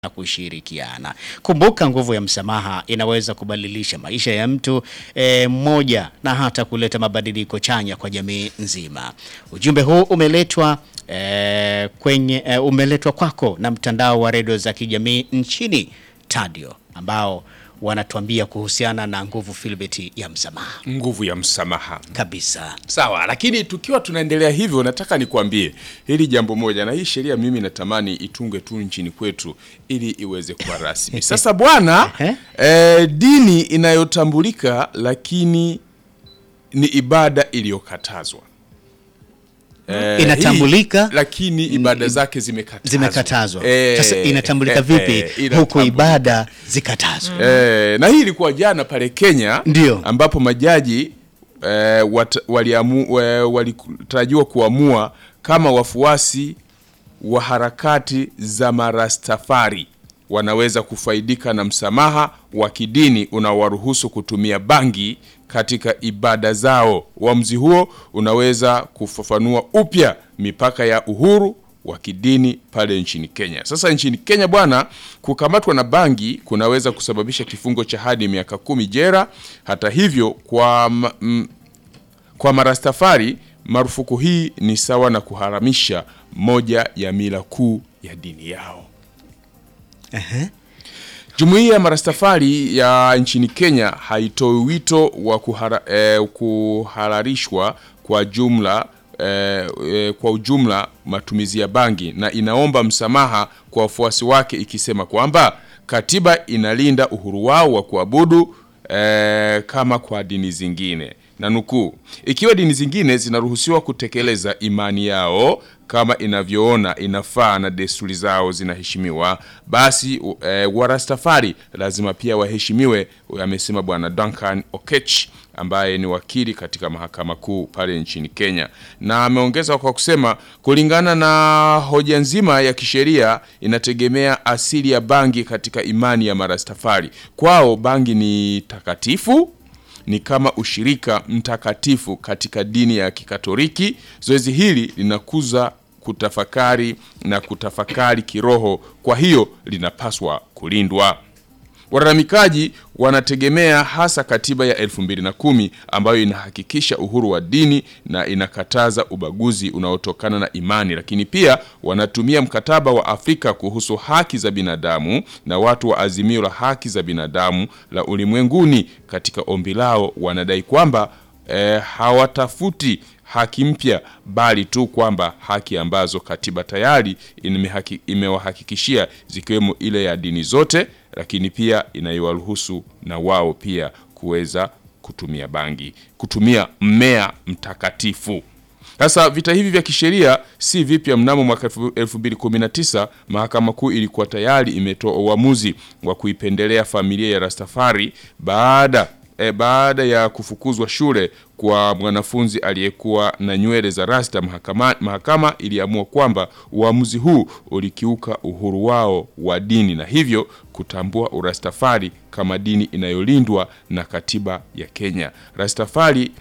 na kushirikiana. Kumbuka, nguvu ya msamaha inaweza kubadilisha maisha ya mtu e, mmoja na hata kuleta mabadiliko chanya kwa jamii nzima. Ujumbe huu umeletwa e, kwenye e, umeletwa kwako na mtandao wa redio za kijamii nchini Tadio ambao wanatuambia kuhusiana na nguvu filbeti ya msamaha nguvu ya msamaha kabisa. sawa lakini tukiwa tunaendelea hivyo nataka nikwambie hili jambo moja na hii sheria mimi natamani itungwe tu nchini kwetu ili iweze kuwa rasmi sasa bwana Ehe. eh, dini inayotambulika lakini ni ibada iliyokatazwa Eh, Inatambulika, hii, lakini ibada zake zimekatazwa Zimekatazwa. Eh, Sasa inatambulika eh, vipi eh, huku inatambulika. ibada zikatazwa? Eh, na hii ilikuwa jana pale Kenya Ndio. ambapo majaji eh, wat- waliamu- eh, walitarajiwa kuamua kama wafuasi wa harakati za marastafari wanaweza kufaidika na msamaha wa kidini unaowaruhusu kutumia bangi katika ibada zao. Uamuzi huo unaweza kufafanua upya mipaka ya uhuru wa kidini pale nchini Kenya. Sasa nchini Kenya bwana, kukamatwa na bangi kunaweza kusababisha kifungo cha hadi miaka kumi jera. Hata hivyo, kwa ma- m- kwa marastafari marufuku hii ni sawa na kuharamisha moja ya mila kuu ya dini yao. Jumuiya ya marastafari ya nchini Kenya haitoi wito wa kuhara, eh, kuhalalishwa kwa jumla eh, eh, kwa ujumla matumizi ya bangi na inaomba msamaha kwa wafuasi wake ikisema kwamba katiba inalinda uhuru wao wa kuabudu eh, kama kwa dini zingine na nukuu, ikiwa dini zingine zinaruhusiwa kutekeleza imani yao kama inavyoona inafaa na desturi zao zinaheshimiwa, basi u- eh, Warastafari lazima pia waheshimiwe, amesema Bwana Duncan Okech ambaye ni wakili katika mahakama kuu pale nchini Kenya, na ameongeza kwa kusema kulingana na hoja nzima ya kisheria inategemea asili ya bangi katika imani ya Marastafari. Kwao bangi ni takatifu ni kama ushirika mtakatifu katika dini ya Kikatoliki. Zoezi hili linakuza kutafakari na kutafakari kiroho, kwa hiyo linapaswa kulindwa. Walalamikaji wanategemea hasa katiba ya 2010 ambayo inahakikisha uhuru wa dini na inakataza ubaguzi unaotokana na imani, lakini pia wanatumia mkataba wa Afrika kuhusu haki za binadamu na watu wa Azimio la Haki za Binadamu la Ulimwenguni. Katika ombi lao wanadai kwamba eh, hawatafuti haki mpya bali tu kwamba haki ambazo katiba tayari imehaki- imewahakikishia zikiwemo ile ya dini zote, lakini pia inayowaruhusu na wao pia kuweza kutumia bangi, kutumia mmea mtakatifu. Sasa vita hivi vya kisheria si vipya. Mnamo mwaka 2019 mahakama kuu ilikuwa tayari imetoa uamuzi wa kuipendelea familia ya Rastafari baada e, baada ya kufukuzwa shule kwa mwanafunzi aliyekuwa na nywele za rasta. Mahakama, mahakama iliamua kwamba uamuzi huu ulikiuka uhuru wao wa dini na hivyo kutambua urastafari kama dini inayolindwa na katiba ya Kenya. Rastafari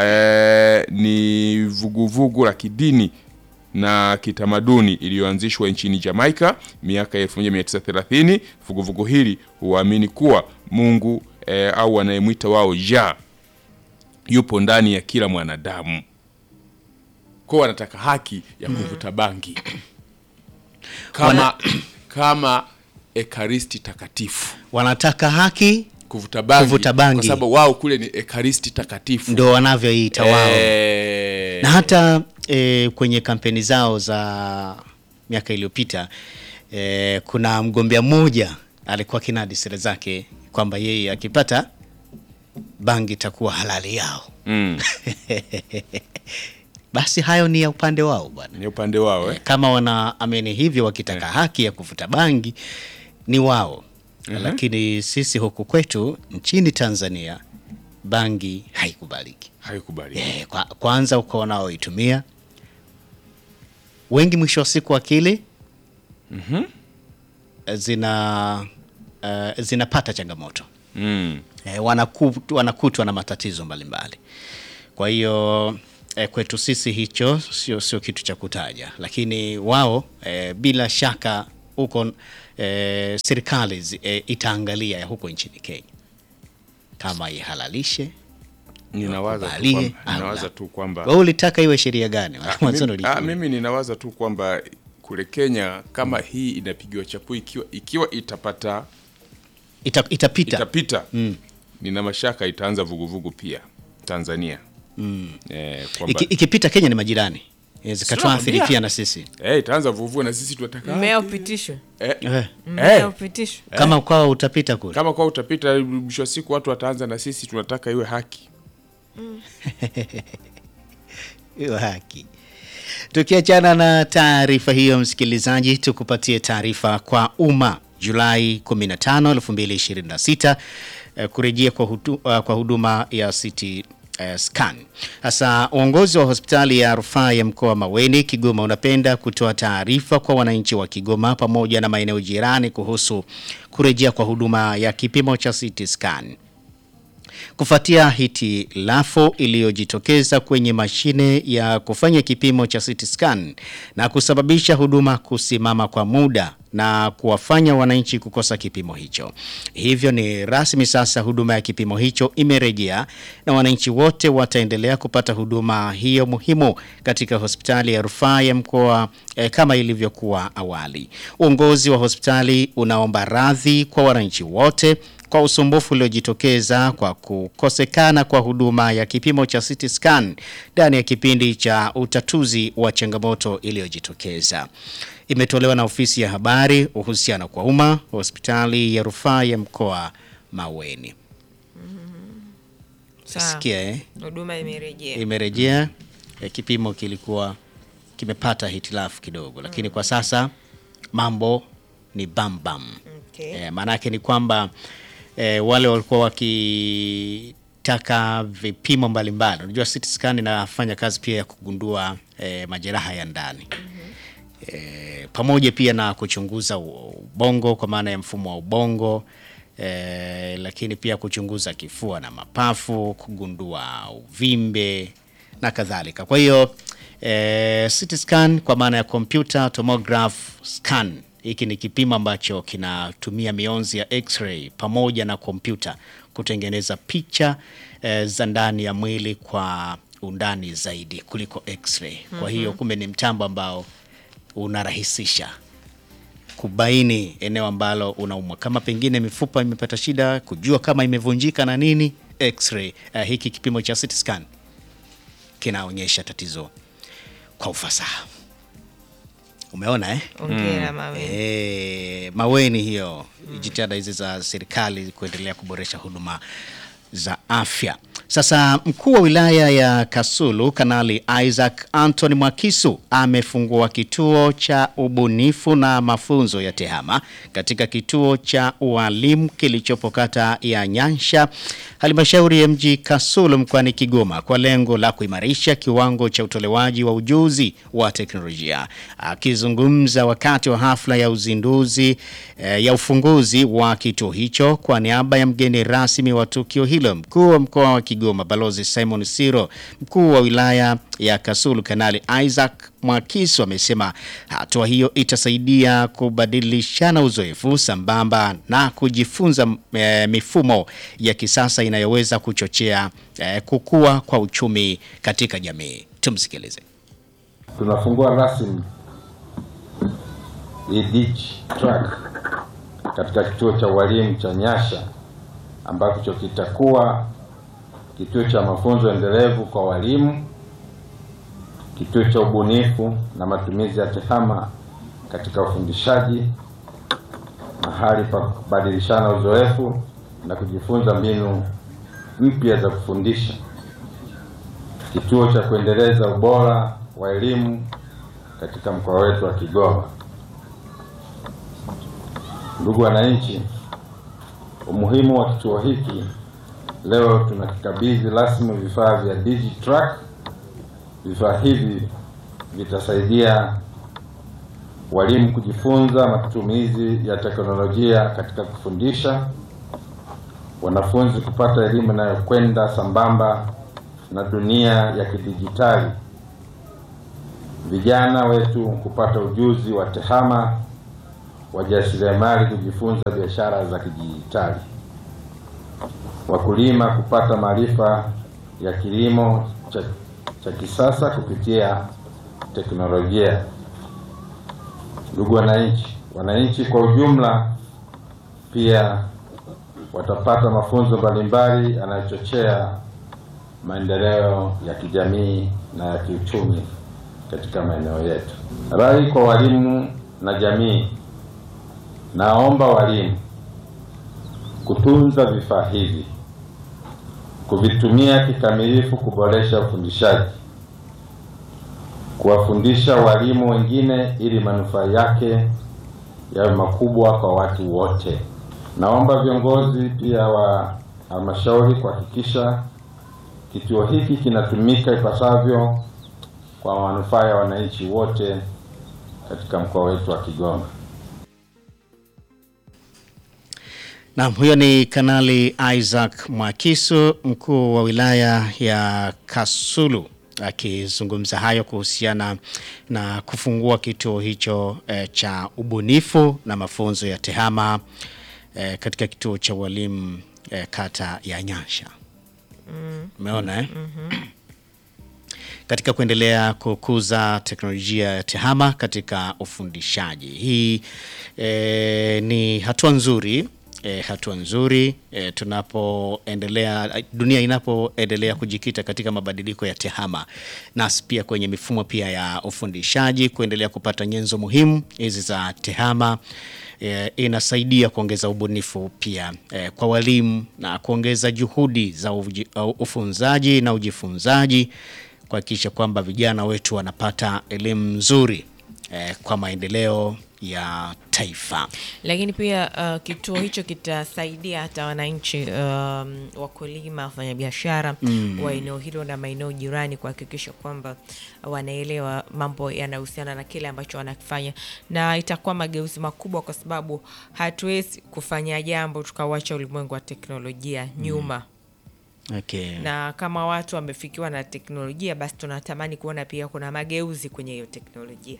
eh, ni vuguvugu la kidini na kitamaduni iliyoanzishwa nchini Jamaica miaka ya 1930. Vuguvugu hili huamini kuwa Mungu eh, au wanayemwita wao Jah yupo ndani ya kila mwanadamu, kwa wanataka haki ya kuvuta bangi kama, kama ekaristi takatifu Wanataka haki kuvuta bangi, Kuvuta bangi. kwa sababu wao kule ni ekaristi takatifu ndo wanavyoita wao Eh, na hata e, kwenye kampeni zao za miaka iliyopita e, kuna mgombea mmoja alikuwa kinadi sera zake kwamba yeye akipata bangi itakuwa halali yao. mm, Basi hayo ni ya upande wao bwana. ni upande wao eh? Kama wanaamini hivyo, wakitaka haki ya kuvuta bangi ni wao, lakini sisi huku kwetu nchini Tanzania bangi haikubaliki. haikubali Eh, kwa, kwanza uko wanaoitumia wengi, mwisho wa siku akili zina uh, zinapata changamoto mm. eh, wanaku, wanakutwa na matatizo mbalimbali. Kwa hiyo eh, kwetu sisi hicho sio sio kitu cha kutaja, lakini wao eh, bila shaka huko eh, serikali zi- eh, itaangalia ya huko nchini Kenya kama ihalalishe Ninawaza tu Wakubalie kwamba, au ninawaza la. tu kwamba wewe ulitaka iwe sheria gani Ah, mwanzoni mimi, ah, ulikuwa- mimi ninawaza tu kwamba kule Kenya kama hii inapigiwa chapu ikiwa, ikiwa itapata Ita, itapita itapita nina mashaka itaanza vuguvugu pia Tanzania eh, kwamba Iki, ikipita Kenya ni majirani Inaweza ikatuathiri Sio, pia na sisi eh, itaanza vuguvugu na sisi tunataka mmea upitishwe eh, eh, mmea eh, upitishwe kama kwao utapita kule kama kwa utapita mwisho wa siku watu wataanza na sisi tunataka iwe haki hiyo haki. Tukiachana na taarifa hiyo, msikilizaji, tukupatie taarifa kwa umma. Julai 15, 2026 eh, kurejea kwa, hudu, uh, kwa huduma ya CT eh, scan. Sasa uongozi wa hospitali ya rufaa ya mkoa wa Maweni Kigoma unapenda kutoa taarifa kwa wananchi wa Kigoma pamoja na maeneo jirani kuhusu kurejea kwa huduma ya kipimo cha CT scan kufuatia hitilafu iliyojitokeza kwenye mashine ya kufanya kipimo cha CT scan na kusababisha huduma kusimama kwa muda na kuwafanya wananchi kukosa kipimo hicho. Hivyo ni rasmi sasa huduma ya kipimo hicho imerejea na wananchi wote wataendelea kupata huduma hiyo muhimu katika hospitali ya rufaa ya mkoa eh, kama ilivyokuwa awali. Uongozi wa hospitali unaomba radhi kwa wananchi wote kwa usumbufu uliojitokeza kwa kukosekana kwa huduma ya kipimo cha CT scan ndani ya kipindi cha utatuzi wa changamoto iliyojitokeza. Imetolewa na ofisi ya habari uhusiano kwa umma hospitali ya rufaa ya mkoa Maweni. Sawa. Sikia eh? huduma imerejea Imerejea eh, kipimo kilikuwa kimepata hitilafu kidogo, lakini kwa sasa mambo ni bam bam. okay. E, maanake ni kwamba e, wale walikuwa wakitaka vipimo mbalimbali. Unajua CT scan inafanya kazi pia ya kugundua e, majeraha ya ndani e, pamoja pia na kuchunguza ubongo kwa maana ya mfumo wa ubongo e, lakini pia kuchunguza kifua na mapafu, kugundua uvimbe na kadhalika. Kwa hiyo e, CT scan kwa maana ya computer tomograph scan hiki ni kipimo ambacho kinatumia mionzi ya x-ray pamoja na kompyuta kutengeneza picha e, za ndani ya mwili kwa undani zaidi kuliko x-ray. Kwa hiyo kumbe ni mtambo ambao unarahisisha kubaini eneo ambalo unaumwa, kama pengine mifupa imepata shida, kujua kama imevunjika na nini. X-ray uh, hiki kipimo cha CT scan kinaonyesha tatizo kwa ufasaha. Umeona eh? ongera mawe E, Maweni hiyo jitihada hizi za serikali kuendelea kuboresha huduma za afya. Sasa mkuu wa wilaya ya Kasulu Kanali Isaac Anthony Mwakisu amefungua kituo cha ubunifu na mafunzo ya TEHAMA katika kituo cha ualimu kilichopo kata ya Nyansha halmashauri ya mji Kasulu mkoani Kigoma kwa lengo la kuimarisha kiwango cha utolewaji wa ujuzi wa teknolojia. Akizungumza wakati wa hafla ya uzinduzi eh, ya ufunguzi wa kituo hicho kwa niaba ya mgeni rasmi wa tukio hilo, mkuu wa mkoa wa Kigoma Balozi Simon Siro, mkuu wa wilaya ya Kasulu Kanali Isaac Mwakisu amesema hatua hiyo itasaidia kubadilishana uzoefu sambamba na kujifunza eh, mifumo ya kisasa inayoweza kuchochea eh, kukua kwa uchumi katika jamii. Tumsikilize. Tunafungua rasmi EDG track katika kituo cha ualimu cha Nyasha ambacho kitakuwa kituo cha mafunzo endelevu kwa walimu, kituo cha ubunifu na matumizi ya TEHAMA katika ufundishaji, mahali pa kubadilishana uzoefu na kujifunza mbinu mpya za kufundisha, kituo cha kuendeleza ubora wa elimu katika mkoa wetu wa Kigoma. Ndugu wananchi, umuhimu wa kituo hiki leo tunakikabidhi rasmi vifaa vya DigiTrack. Vifaa hivi vitasaidia walimu kujifunza matumizi ya teknolojia katika kufundisha, wanafunzi kupata elimu inayokwenda sambamba na dunia ya kidijitali, vijana wetu kupata ujuzi wa TEHAMA wajasiriamali kujifunza biashara za kidijitali, wakulima kupata maarifa ya kilimo cha, cha kisasa kupitia teknolojia. Ndugu wananchi, wananchi kwa ujumla pia watapata mafunzo mbalimbali yanayochochea maendeleo ya kijamii na ya kiuchumi katika maeneo yetu. Rai kwa walimu na jamii, naomba walimu kutunza vifaa hivi, kuvitumia kikamilifu kuboresha ufundishaji, kuwafundisha walimu wengine ili manufaa yake yawe makubwa kwa watu wote. Naomba viongozi pia wa halmashauri kuhakikisha kituo hiki kinatumika ipasavyo kwa manufaa ya wananchi wote katika mkoa wetu wa Kigoma. Naam, huyo ni Kanali Isaac Mwakisu, mkuu wa wilaya ya Kasulu akizungumza hayo kuhusiana na kufungua kituo hicho eh, cha ubunifu na mafunzo ya tehama eh, katika kituo cha ualimu eh, kata ya Nyasha. Umeona eh? katika kuendelea kukuza teknolojia ya tehama katika ufundishaji. Hii e, ni hatua nzuri e, hatua nzuri e, tunapoendelea dunia inapoendelea kujikita katika mabadiliko ya tehama, nasi pia kwenye mifumo pia ya ufundishaji kuendelea kupata nyenzo muhimu hizi za tehama e, inasaidia kuongeza ubunifu pia e, kwa walimu na kuongeza juhudi za uji, uh, ufunzaji na ujifunzaji kuhakikisha kwamba vijana wetu wanapata elimu nzuri eh, kwa maendeleo ya taifa. Lakini pia uh, kituo hicho kitasaidia hata wananchi um, wakulima, wafanyabiashara wa eneo hilo na maeneo jirani kuhakikisha kwamba wanaelewa mambo yanayohusiana na kile ambacho wanakifanya, na itakuwa mageuzi makubwa, kwa sababu hatuwezi kufanya jambo tukauacha ulimwengu wa teknolojia nyuma Okay. na kama watu wamefikiwa na teknolojia basi tunatamani kuona pia kuna mageuzi kwenye hiyo teknolojia.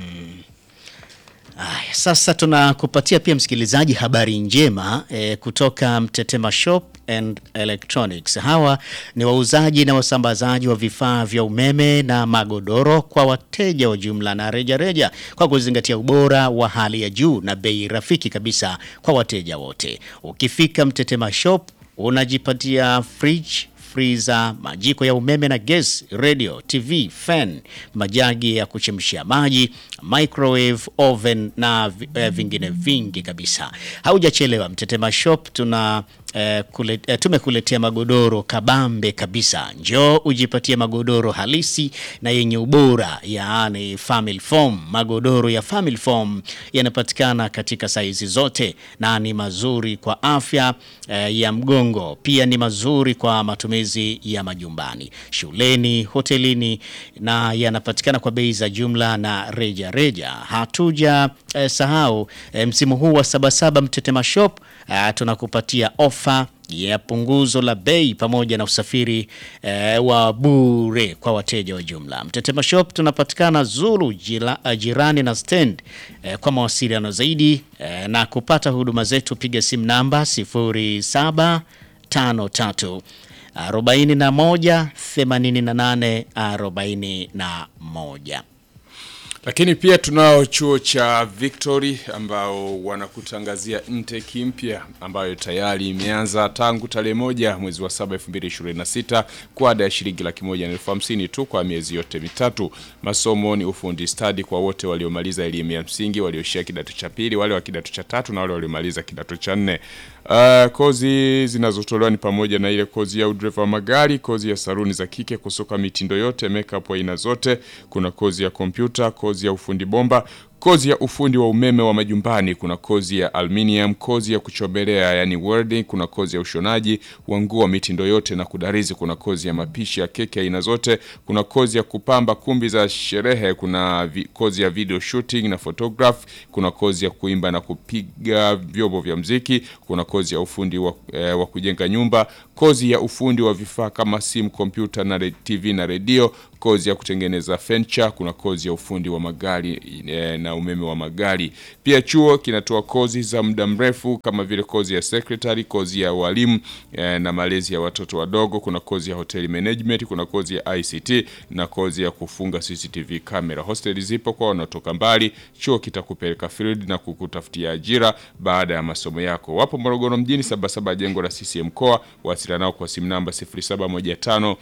Aya, sasa tunakupatia pia msikilizaji habari njema eh, kutoka Mtetema Shop and Electronics. Hawa ni wauzaji na wasambazaji wa vifaa vya umeme na magodoro kwa wateja wa jumla na rejareja reja, kwa kuzingatia ubora wa hali ya juu na bei rafiki kabisa kwa wateja wote. Ukifika Mtetema Shop unajipatia fridge freezer, majiko ya umeme na gas, radio, TV, fan, majagi ya kuchemshia maji, microwave, oven na vi- eh, vingine vingi kabisa. Haujachelewa, Mtetema Shop tuna eh, kule, eh, tumekuletea magodoro kabambe kabisa. Njoo ujipatie magodoro halisi na yenye ubora, yaani family foam. Magodoro ya family foam yanapatikana katika saizi zote na ni mazuri kwa afya eh, ya mgongo, pia ni mazuri kwa matumizi ya majumbani, shuleni, hotelini na yanapatikana kwa bei za jumla na reja reja. Hatuja eh, sahau eh, msimu huu wa Sabasaba Mtetema Shop eh, tunakupatia ofa ya punguzo la bei pamoja na usafiri eh, wa bure kwa wateja wa jumla. Mtetema Shop tunapatikana Zulu jila, uh, jirani na stand. Eh, kwa mawasiliano zaidi eh, na kupata huduma zetu piga simu namba 0753 41 88 41. Lakini pia tunao chuo cha Victory ambao wanakutangazia intake mpya ambayo tayari imeanza tangu tarehe moja mwezi wa saba 2026 kwa ada ya shilingi laki moja na elfu hamsini tu kwa miezi yote mitatu. Masomo ni ufundi stadi kwa wote waliomaliza elimu ya msingi, walioishia kidato cha pili, wale wa kidato cha tatu na wale waliomaliza kidato cha nne. Uh, kozi zinazotolewa ni pamoja na ile kozi ya udereva wa magari, kozi ya saruni za kike, kusuka mitindo yote, makeup aina zote. Kuna kozi ya kompyuta, kozi ya ufundi bomba, kozi ya ufundi wa umeme wa majumbani, kuna kozi ya aluminium, kozi ya kuchomelea yani welding, kuna kozi ya ushonaji wa nguo mitindo yote na kudarizi, kuna kozi ya mapishi ya keki aina zote, kuna kozi ya kupamba kumbi za sherehe, kuna vi, kozi ya video shooting na photograph, kuna kozi ya kuimba na kupiga vyombo vya mziki, kuna kozi ya ufundi wa, eh, wa kujenga nyumba, kozi ya ufundi wa vifaa kama simu, kompyuta na re- TV na redio, kozi ya kutengeneza furniture, kuna kozi ya ufundi wa magari e, na umeme wa magari. Pia chuo kinatoa kozi za muda mrefu kama vile kozi ya secretary, kozi ya walimu e, na malezi ya watoto wadogo, kuna kozi ya hotel management, kuna kozi ya ICT na kozi ya kufunga CCTV camera. Hosteli zipo kwa wanaotoka mbali. Chuo kitakupeleka field na kukutafutia ajira baada ya masomo yako. Wapo Morogoro mjini, Sabasaba, jengo la CCM mkoa. Wasiliana nao kwa simu namba 0715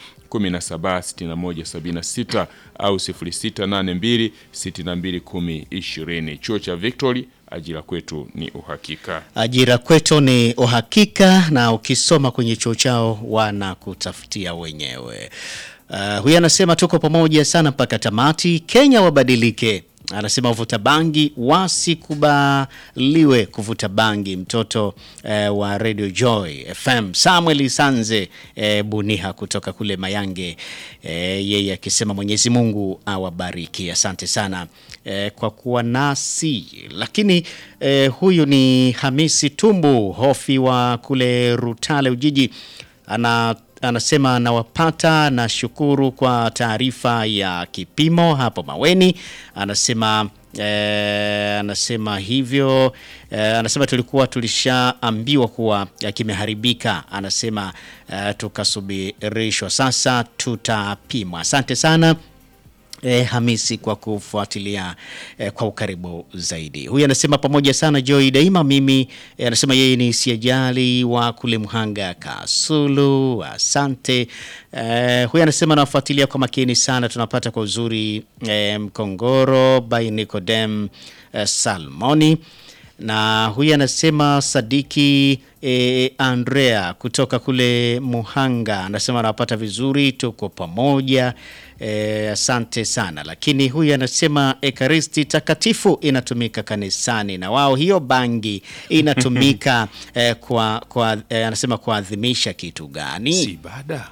176176 au 0682 6210 20. Chuo cha Victory, ajira kwetu ni uhakika. Ajira kwetu ni uhakika, na ukisoma kwenye chuo chao wanakutafutia wenyewe. Uh, huyu anasema tuko pamoja sana mpaka tamati. Kenya wabadilike. Anasema wavuta bangi wasikubaliwe kuvuta bangi. Mtoto eh, wa Radio Joy FM Samuel Sanze eh, Buniha kutoka kule Mayange eh, yeye akisema Mwenyezi Mungu awabariki. Asante sana eh, kwa kuwa nasi. Lakini eh, huyu ni Hamisi Tumbu Hofi wa kule Rutale Ujiji ana anasema anawapata na shukuru kwa taarifa ya kipimo hapo Maweni. Anasema eh, anasema hivyo eh, anasema tulikuwa tulishaambiwa kuwa eh, kimeharibika. Anasema eh, tukasubirishwa, sasa tutapimwa. Asante sana. E, Hamisi kwa kufuatilia e, kwa ukaribu zaidi. Huyu anasema pamoja sana Joy daima. Mimi e, anasema yeye ni siajali wa kule Mhanga Kasulu. Asante. E, huyu anasema nawafuatilia kwa makini sana, tunapata kwa uzuri e, Mkongoro by Nicodem e, Salmoni na huyu anasema Sadiki e, Andrea kutoka kule Muhanga anasema anawapata vizuri, tuko pamoja e, asante sana. Lakini huyu anasema ekaristi takatifu inatumika kanisani na wao hiyo bangi inatumika e, kwa, kwa e, anasema kuadhimisha kitu gani? Si ibada.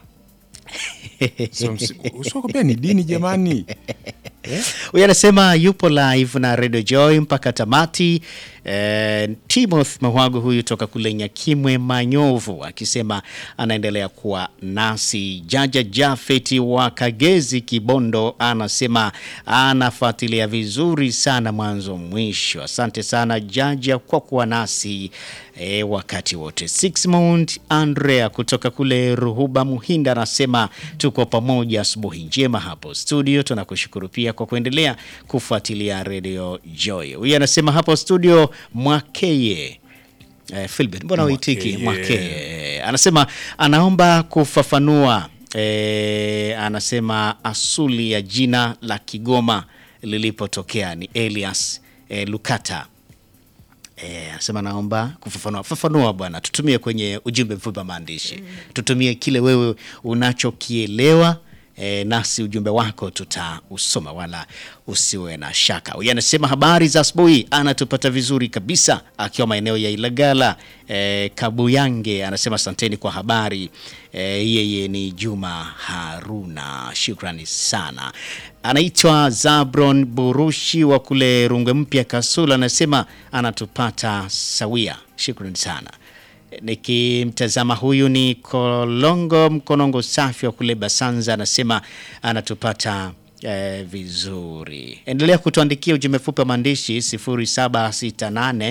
Usikwambia ni dini jamani. Huyu anasema yupo live na Radio Joy mpaka tamati. Eh, Timoth Mahwago huyu toka kule Nyakimwe Manyovu akisema anaendelea kuwa nasi. Jaja Jafeti wa Kagezi Kibondo anasema anafuatilia vizuri sana mwanzo mwisho. Asante sana Jaja kwa kuwa nasi e, wakati wote. Sixmond Andrea kutoka kule Ruhuba Muhinda anasema tuko pamoja, asubuhi njema hapo studio. Tunakushukuru pia kwa kuendelea kufuatilia Radio Joy. Huyu anasema hapo studio Mwakeye eh, Philbert, mbona uitiki Mwakeye. Mwakeye? Anasema anaomba kufafanua eh, anasema asuli ya jina la Kigoma lilipotokea ni Elias eh, Lukata. Eh, anasema naomba kufafanua. Fafanua bwana, tutumie kwenye ujumbe mfupi wa maandishi, tutumie kile wewe unachokielewa eh, nasi ujumbe wako tutausoma, wala usiwe na shaka. Huyu anasema habari za asubuhi, anatupata vizuri kabisa akiwa maeneo ya Ilagala eh, Kabuyange. Anasema asanteni kwa habari eh, yeye ni Juma Haruna, shukrani sana. Anaitwa Zabron Burushi wa kule Rungwe Mpya Kasula, anasema anatupata sawia, shukrani sana. Nikimtazama huyu ni Kolongo Mkonongo safi wa kule Basanza, anasema anatupata eh, vizuri. Endelea kutuandikia ujumbe fupi wa maandishi 0768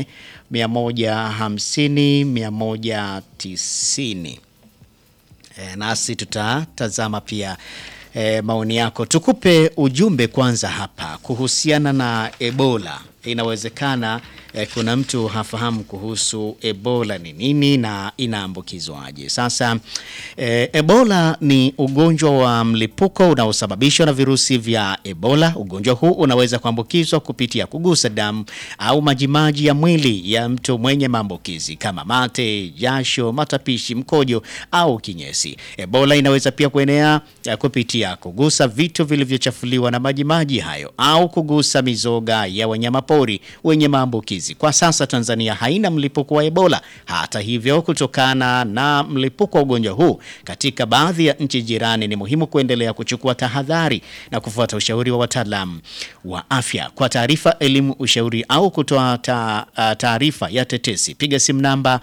150 190. E, nasi tutatazama pia e, maoni yako. Tukupe ujumbe kwanza hapa kuhusiana na Ebola. Inawezekana e, kuna mtu hafahamu kuhusu Ebola ni nini na inaambukizwaje. Sasa e, Ebola ni ugonjwa wa mlipuko unaosababishwa na virusi vya Ebola. Ugonjwa huu unaweza kuambukizwa kupitia kugusa damu au majimaji ya mwili ya mtu mwenye maambukizi kama mate, jasho, matapishi, mkojo au kinyesi. Ebola inaweza pia kuenea eh, kupitia kugusa vitu vilivyochafuliwa na majimaji hayo au kugusa mizoga ya wanyamapori wanyamapori wenye maambukizi. Kwa sasa Tanzania haina mlipuko wa Ebola. Hata hivyo, kutokana na mlipuko wa ugonjwa huu katika baadhi ya nchi jirani, ni muhimu kuendelea kuchukua tahadhari na kufuata ushauri wa wataalamu wa afya. Kwa taarifa, elimu, ushauri au kutoa ta- ah, taarifa ya tetesi, piga simu namba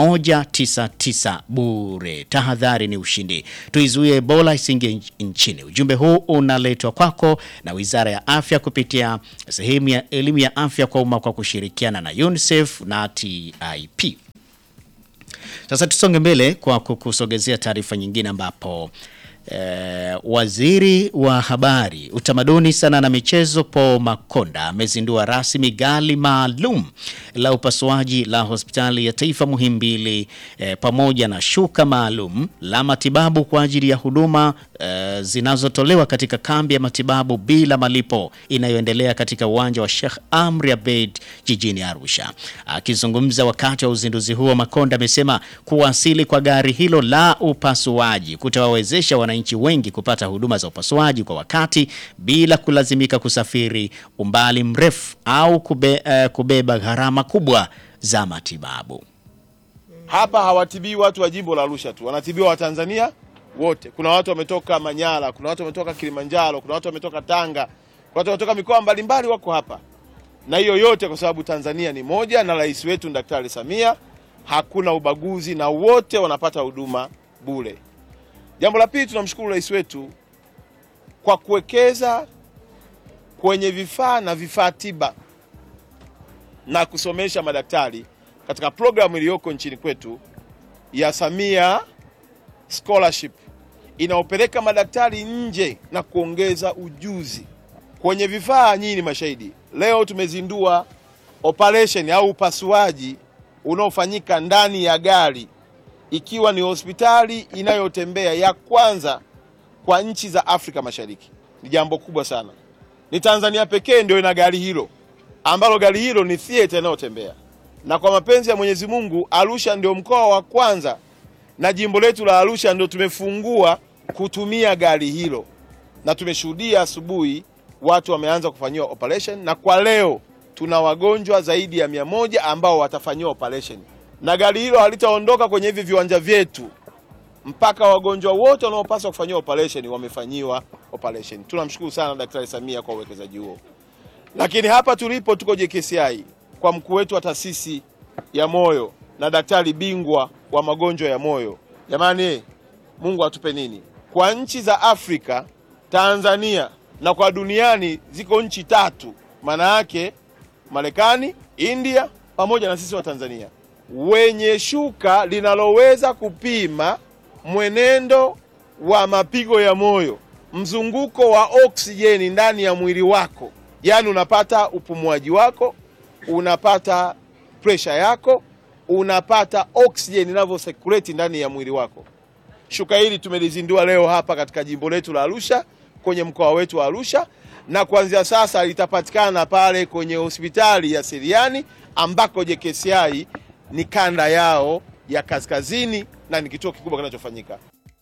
199 bure. Tahadhari ni ushindi, tuizuie Ebola isiingie nch- nchini. Ujumbe huu unaletwa kwako na Wizara ya Afya kupitia sehemu ya elimu ya afya kwa umma kwa kushirikiana na UNICEF na TIP. Sasa tusonge mbele kwa kukusogezea taarifa nyingine ambapo eh, waziri wa habari, utamaduni, sanaa na michezo Paul Makonda amezindua rasmi gari maalum la upasuaji la hospitali ya taifa Muhimbili eh, pamoja na shuka maalum la matibabu kwa ajili ya huduma eh, zinazotolewa katika kambi ya matibabu bila malipo inayoendelea katika uwanja wa Sheikh Amri Abeid jijini Arusha. Akizungumza wakati wa uzinduzi huo, Makonda amesema kuwasili kwa gari hilo la upasuaji kutawawezesha wananchi wengi kupata huduma za upasuaji kwa wakati bila kulazimika kusafiri umbali mrefu au kube, eh, kubeba gharama kubwa za matibabu. Hapa hawatibii watu wa jimbo la Arusha tu, wanatibiwa Watanzania wote. Kuna watu wametoka Manyara, kuna watu wametoka Kilimanjaro, kuna watu wametoka Tanga, kuna watu wametoka mikoa mbalimbali wako hapa, na hiyo yote kwa sababu Tanzania ni moja na rais wetu ni Daktari Samia, hakuna ubaguzi na wote wanapata huduma bure. Jambo la pili, tunamshukuru rais wetu kwa kuwekeza kwenye vifaa na vifaa tiba na kusomesha madaktari katika programu iliyoko nchini kwetu ya Samia Scholarship inaopeleka madaktari nje na kuongeza ujuzi kwenye vifaa. Nyinyi ni mashahidi, leo tumezindua operation au upasuaji unaofanyika ndani ya gari, ikiwa ni hospitali inayotembea ya kwanza kwa nchi za Afrika Mashariki. Ni jambo kubwa sana, ni Tanzania pekee ndio ina gari hilo ambalo gari hilo ni theater inayotembea, na kwa mapenzi ya Mwenyezi Mungu, Arusha ndio mkoa wa kwanza na jimbo letu la Arusha ndio tumefungua kutumia gari hilo, na tumeshuhudia asubuhi watu wameanza kufanyiwa operation, na kwa leo tuna wagonjwa zaidi ya mia moja ambao watafanyiwa operation, na gari hilo halitaondoka kwenye hivi viwanja vyetu mpaka wagonjwa wote wanaopaswa kufanyiwa operation wamefanyiwa operation. Tunamshukuru sana Daktari Samia kwa uwekezaji huo. Lakini hapa tulipo tuko JKCI kwa mkuu wetu wa taasisi ya moyo na daktari bingwa wa magonjwa ya moyo. Jamani, Mungu atupe nini? Kwa nchi za Afrika, Tanzania na kwa duniani ziko nchi tatu, maana yake Marekani, India pamoja na sisi wa Tanzania, wenye shuka linaloweza kupima mwenendo wa mapigo ya moyo, mzunguko wa oksijeni ndani ya mwili wako, yaani unapata upumuaji wako, unapata presha yako, unapata oksijeni inavyo circulate ndani ya mwili wako. Shuka hili tumelizindua leo hapa katika jimbo letu la Arusha, kwenye mkoa wetu wa Arusha, na kuanzia sasa litapatikana pale kwenye hospitali ya Siriani ambako JKCI ni kanda yao ya kaskazini na ni kituo kikubwa kinachofanyika.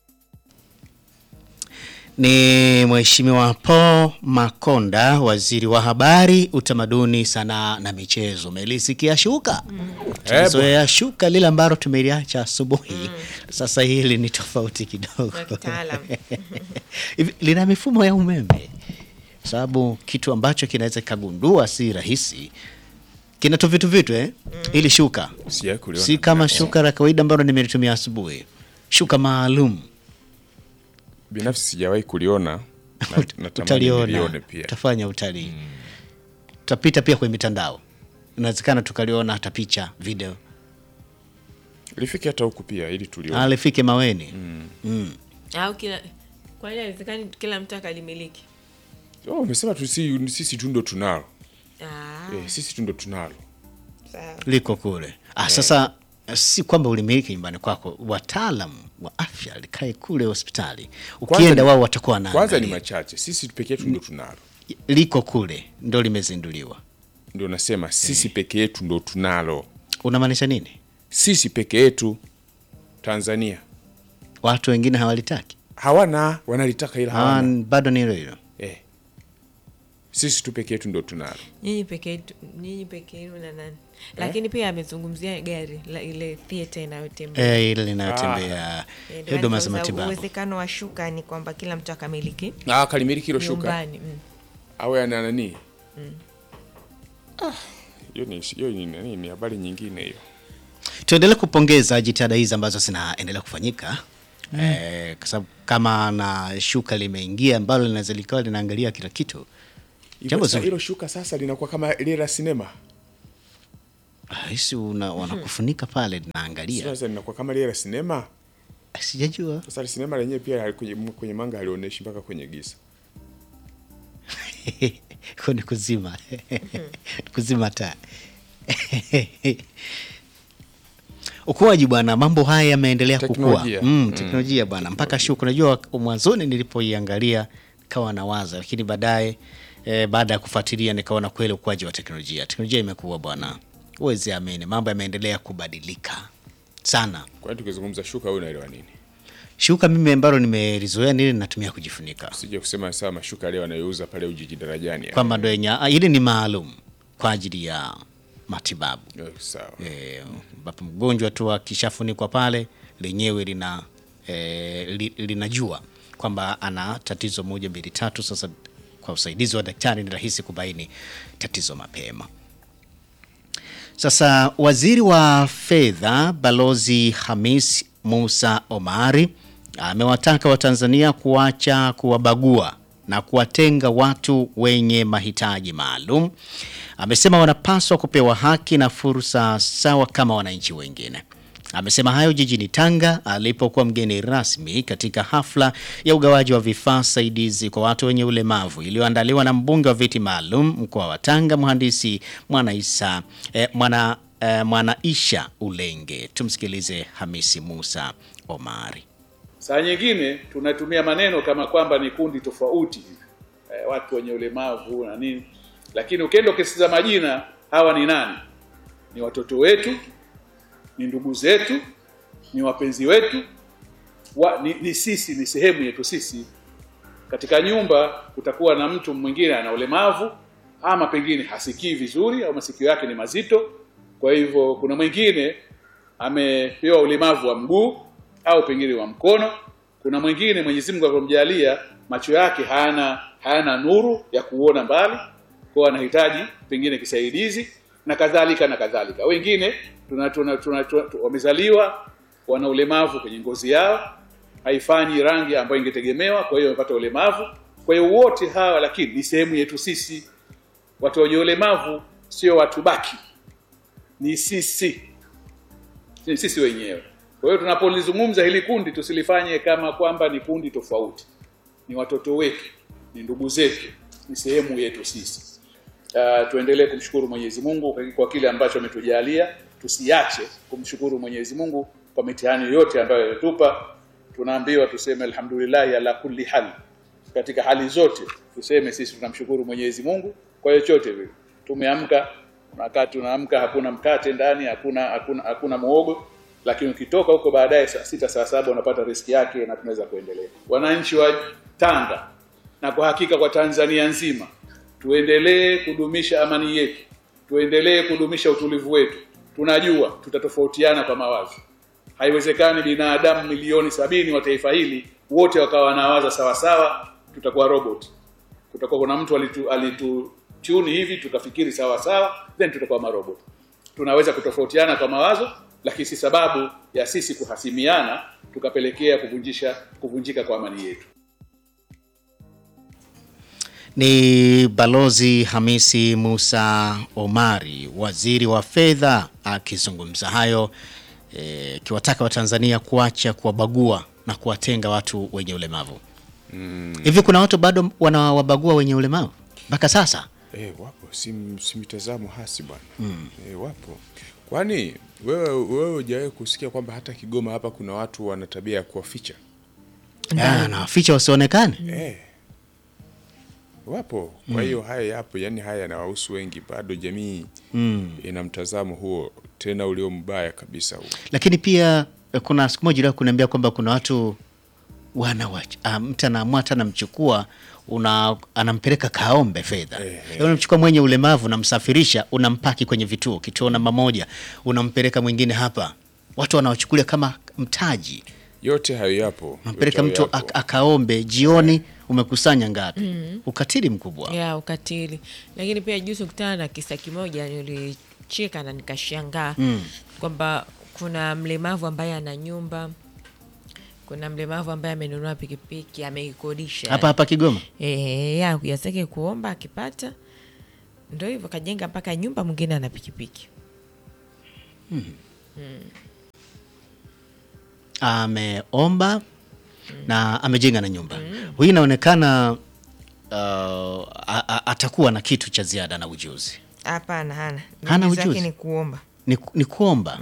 Ni Mheshimiwa Paul Makonda, waziri wa habari, utamaduni, sanaa na michezo. Umelisikia shuka? Tumezoea shuka lile ambalo tumeliacha asubuhi. Sasa hili ni tofauti kidogo. La kitaalam. Hivi, lina mifumo ya umeme, sababu kitu ambacho kinaweza kikagundua si rahisi kina tu vitu vitu eh? Ili shuka Sijawahi kuliona. si kama shuka la kawaida ambalo nimelitumia asubuhi, shuka maalum Binafsi sijawahi kuliona na- natamani utaliona, nilione pia. utafanya utalii, tutapita pia kwenye mitandao, inawezekana tukaliona hata picha, video, Lifike hata huku pia ili tulione. alifike Maweni. au kila kwani haiwezekani kila mtu akalimiliki Oh, umesema tu si, sisi tu ndo tunalo. Ah, Eh, sisi tu ndo tunalo. sawa. liko kule. Ah, sasa si kwamba ulimiliki nyumbani kwako, wataalamu wa afya likae kule hospitali, Kwanza ukienda ni- wao watakuwa na Kwanza ni machache. Sisi peke yetu ndo tunalo. liko kule, ndo limezinduliwa. Ndio nasema sisi peke yetu ndo tunalo. Unamaanisha nini? Sisi peke yetu Tanzania. Watu wengine hawalitaki? Hawana, wanalitaka ila Ah, hawana. bado ni hilo hilo. Eh. sisi tu peke yetu ndo tunalo nyinyi peke yetu- nyinyi peke yenu na nani lakini pia amezungumzia gari la ile theatre inayotembea Eh, ile linayotembea Eh, ndio huduma maana za sasa matibabu. uwezekano wa shuka ni kwamba kila mtu akamiliki ah, kalimiliki hilo shuka nyumbani mm. awe ana nani Ah, hiyo ni hiyo ni nani ni habari nyingine hiyo Tuendelee kupongeza jitihada hizi ambazo zinaendelea kufanyika eh, kwa sababu kama na shuka limeingia ambalo linaweza likawa linaangalia kila kitu, Hivyo Jambo sasa zuri. hilo shuka sasa linakuwa kama ile la sinema hisi una, wanakufunika pale linaangalia. sasa linakuwa kama ile la sinema Sijajua sasa sinema lenyewe pia kwenye, kwenye manga halionyeshi mpaka kwenye giza Kwa ni kuzima kuzima taa. Ukuaji bwana, mambo haya yameendelea kukua Teknolojia. mm, teknolojia bwana, mpaka shuka. Unajua mwanzoni nilipoiangalia nikawa nawaza, lakini baadaye eh, baada ya kufuatilia nikaona kweli ukuaji wa teknolojia, teknolojia imekuwa bwana, huwezi amini, mambo yameendelea kubadilika sana. kwani tukizungumza shuka wewe unaelewa nini Shuka mimi ambalo nimelizoea nili natumia kujifunika sije kusema sawa mashuka leo anayouza pale Ujiji darajani ya. kwamba ndo yenye ah, hili ni maalum kwa ajili ya matibabu Eh, sawa Eh, ambapo mgonjwa tu akishafunikwa pale lenyewe lina e, li, linajua kwamba ana tatizo moja mbili tatu. Sasa kwa usaidizi wa daktari ni rahisi kubaini tatizo mapema. Sasa waziri wa fedha Balozi Hamis Musa Omari amewataka Watanzania kuacha kuwabagua na kuwatenga watu wenye mahitaji maalum. Amesema wanapaswa kupewa haki na fursa sawa kama wananchi wengine. Amesema hayo jijini Tanga alipokuwa mgeni rasmi katika hafla ya ugawaji wa vifaa saidizi kwa watu wenye ulemavu iliyoandaliwa na mbunge wa viti maalum mkoa wa Tanga, mhandisi Mwanaisa eh, mwana, eh, Mwanaisha Ulenge. Tumsikilize Hamisi Musa Omari. Saa nyingine tunatumia maneno kama kwamba ni kundi tofauti hivi eh, watu wenye ulemavu na nini, lakini ukienda ukisikiza majina, hawa ni nani? Ni watoto wetu, ni ndugu zetu, ni wapenzi wetu wa, ni, ni sisi, ni sehemu yetu sisi. Katika nyumba kutakuwa na mtu mwingine ana ulemavu ama pengine hasikii vizuri au masikio yake ni mazito, kwa hivyo kuna mwingine amepewa ulemavu wa mguu au pengine wa mkono. Kuna mwingine Mwenyezi Mungu alipomjalia macho yake hayana hayana nuru ya kuona mbali, kwa anahitaji pengine kisaidizi na kadhalika na kadhalika. Wengine tuna, tuna, tuna, tuna, tuna, wamezaliwa wana ulemavu kwenye ngozi yao, haifanyi rangi ambayo ingetegemewa, kwa hiyo wamepata ulemavu. Kwa hiyo wote hawa lakini ni sehemu yetu sisi. Watu wenye ulemavu sio watu baki, ni sisi ni sisi wenyewe. Kwa hiyo tunapolizungumza hili kundi tusilifanye kama kwamba ni kundi tofauti, ni watoto wetu, ni ndugu zetu, ni sehemu yetu sisi. Uh, tuendelee kumshukuru Mwenyezi Mungu kwa- kwa kile ambacho ametujalia, tusiache kumshukuru Mwenyezi Mungu kwa mitihani yote ambayo ametupa. Tunaambiwa tuseme alhamdulillah ala kulli hal, katika hali zote tuseme sisi tunamshukuru Mwenyezi Mungu kwa chochote vile. Tumeamka, wakati tunaamka hakuna mkate ndani, hakuna hakuna hakuna muogo, lakini ukitoka huko baadaye saa sita saa saba unapata riski yake na tunaweza kuendelea. Wananchi wa Tanga na kwa hakika kwa Tanzania nzima, tuendelee kudumisha amani yetu, tuendelee kudumisha utulivu wetu. Tunajua tutatofautiana kwa mawazo, haiwezekani binadamu milioni sabini wa taifa hili wote wakawa wanawaza sawasawa, tutakuwa robot. Kutakuwa kuna mtu alitu, alitu tune hivi tukafikiri sawa sawa, then tutakuwa marobot. Tunaweza kutofautiana kwa mawazo, lakini si sababu ya sisi kuhasimiana tukapelekea kuvunjisha kuvunjika kwa amani yetu. Ni Balozi Hamisi Musa Omari, waziri wa fedha, akizungumza hayo akiwataka Watanzania kuacha kuwabagua na kuwatenga watu wenye ulemavu. Hivi kuna watu bado wanawabagua wenye ulemavu mpaka sasa? Eh, wapo si, si mitazamo hasi bwana eh, wapo kwani wewe wewe hujawahi kusikia kwamba hata Kigoma hapa kuna watu wana tabia ya kuwaficha Ah, na waficha wasionekane. eh. wapo kwa hiyo haya yapo yani haya yanawahusu wengi bado jamii ina mtazamo huo tena ulio mbaya kabisa huo Lakini pia eh, kuna siku moja iliwahi kuniambia kwamba kuna watu wanawach ah, mtu anaamua hata anamchukua una anampeleka Kaombe fedha Yaani unamchukua mwenye ulemavu unamsafirisha unampaki kwenye vituo kituo namba moja unampeleka mwingine hapa watu wanawachukulia kama mtaji yote hayo yapo unampeleka yote mtu hayo ak- yapo. akaombe jioni umekusanya ngapi ukatili mkubwa ya ukatili lakini pia juzi kutana na kisa kimoja nilicheka na nikashangaa kwamba kuna mlemavu ambaye ana nyumba kuna mlemavu ambaye amenunua pikipiki ameikodisha hapa hapa Kigoma e, ya yasake kuomba akipata ndo hivyo kajenga mpaka nyumba mwingine ana pikipiki ameomba na amejenga na nyumba huyu inaonekana uh, a- a- atakuwa na kitu cha ziada na ujuzi hapana hana Hana Juhudi zake ujuzi? ni kuomba ni, ni kuomba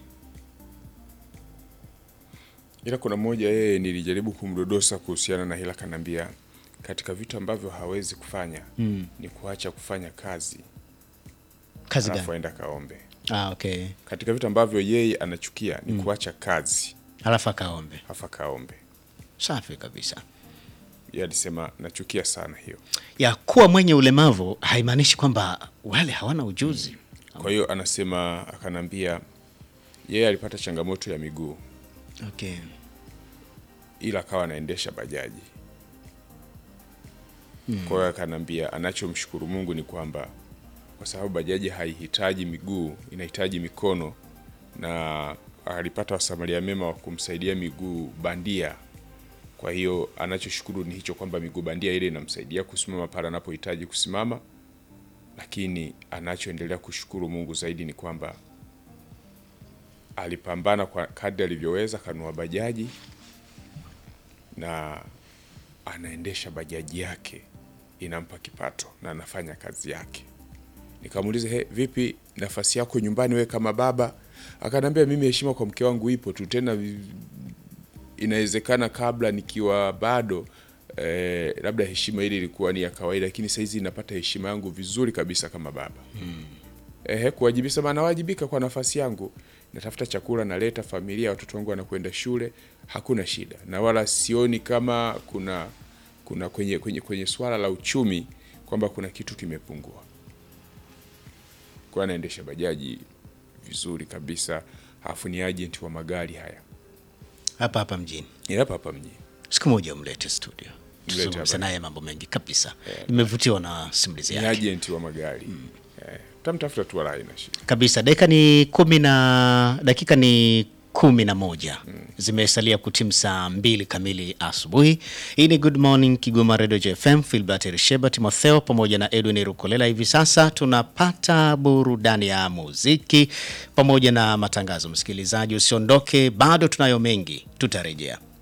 ila kuna mmoja yeye nilijaribu kumdodosa kuhusiana na hila kanambia katika vitu ambavyo hawezi kufanya ni kuacha kufanya kazi kazi alafu gani aenda kaombe ah, okay. katika vitu ambavyo yeye anachukia ni kuacha kazi alafu akaombe afa kaombe safi kabisa yeye alisema nachukia sana hiyo ya kuwa mwenye ulemavu haimaanishi kwamba wale hawana ujuzi kwa hiyo anasema akanambia yeye alipata changamoto ya miguu okay. ila akawa anaendesha bajaji kwa hiyo akanambia anachomshukuru mungu ni kwamba kwa sababu bajaji haihitaji miguu inahitaji mikono na alipata wasamaria mema wa kumsaidia miguu bandia kwa hiyo anachoshukuru ni hicho kwamba miguu bandia ile inamsaidia kusimama pale anapohitaji kusimama lakini anachoendelea kushukuru mungu zaidi ni kwamba alipambana kwa kadri alivyoweza kanua bajaji na anaendesha bajaji yake inampa kipato na anafanya kazi yake nikamuuliza he, vipi nafasi yako nyumbani we kama baba akaniambia mimi heshima kwa mke wangu ipo tu tena vi- inawezekana kabla nikiwa bado eh, labda heshima ile ilikuwa ni ya kawaida lakini sahizi napata heshima yangu vizuri kabisa kama baba ehe, kuwajibisha maana nawajibika kwa nafasi yangu, natafuta chakula, naleta familia, watoto wangu wanakwenda shule, hakuna shida, na wala sioni kama kuna kuna kwenye kwenye kwenye swala la uchumi kwamba kuna kitu kimepungua. Kwa anaendesha bajaji vizuri kabisa, alafu ni agent wa magari haya hapa hapa mjini Ni hapa hapa mjini. siku moja umlete studio Mlete tuzungumze hapa. naye mambo mengi kabisa nimevutiwa na simulizi Ni yake agent wa magari eh, tamtafuta tu wala haina shida. kabisa dakika ni kumi na dakika ni kumi na moja zimesalia kutimu saa mbili kamili asubuhi hii ni good morning kigoma radio jfm filbert risheba timotheo pamoja na edwin rukolela hivi sasa tunapata burudani ya muziki pamoja na matangazo msikilizaji usiondoke bado tunayo mengi tutarejea